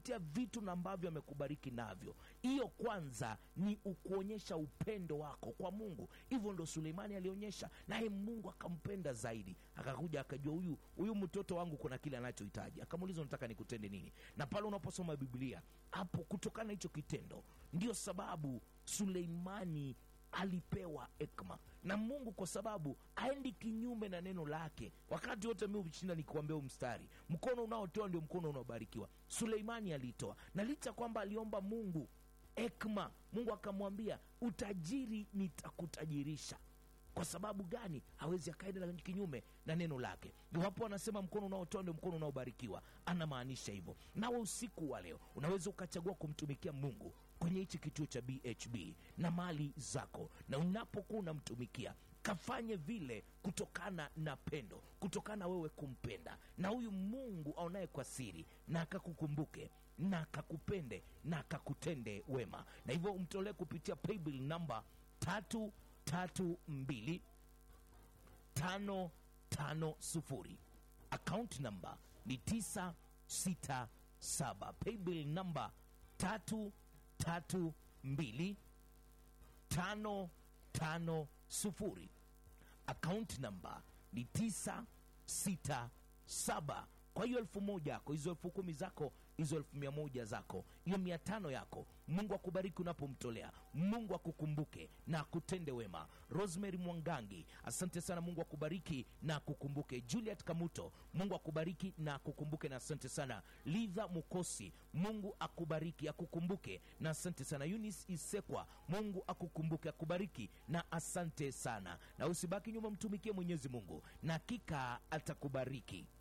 kupitia vitu na ambavyo amekubariki navyo hiyo kwanza ni ukuonyesha upendo wako kwa mungu hivyo ndo suleimani alionyesha naye mungu akampenda zaidi akakuja akajua huyu huyu mtoto wangu kuna kile anachohitaji akamuuliza unataka nikutende nini na pale unaposoma biblia hapo kutokana na hicho kitendo ndio sababu suleimani alipewa ekma na mungu kwa sababu aendi kinyume na neno lake wakati wote mi ushinda nikuambia huu mstari mkono unaotoa ndio mkono unaobarikiwa suleimani aliitoa na licha kwamba aliomba mungu ekma mungu akamwambia utajiri nitakutajirisha kwa sababu gani hawezi akaenda na kinyume na neno lake iwapo anasema mkono unaotoa ndio mkono unaobarikiwa anamaanisha hivyo nawe usiku wa leo unaweza ukachagua kumtumikia mungu kwenye hichi kituo cha bhb na mali zako na unapokuwa unamtumikia kafanye vile kutokana na pendo kutokana na wewe kumpenda na huyu mungu aonaye kwa siri na akakukumbuke na akakupende na akakutende wema na hivyo umtolee kupitia paybill namba tatu tatu mbili tano tano sufuri akaunti namba ni tisa sita saba paybill namba tatu tatu mbili tano tano sufuri akaunti namba ni tisa sita saba kwa hiyo elfu moja yako hizo elfu kumi zako hizo elfu mia moja zako hiyo mia tano yako mungu akubariki unapomtolea mungu akukumbuke na akutende wema rosemary mwangangi asante sana mungu akubariki na akukumbuke juliet kamuto mungu akubariki na akukumbuke na asante sana lidha mukosi mungu akubariki akukumbuke na asante sana yunis isekwa mungu akukumbuke akubariki na asante sana na usibaki nyuma mtumikie mwenyezi mungu na hakika atakubariki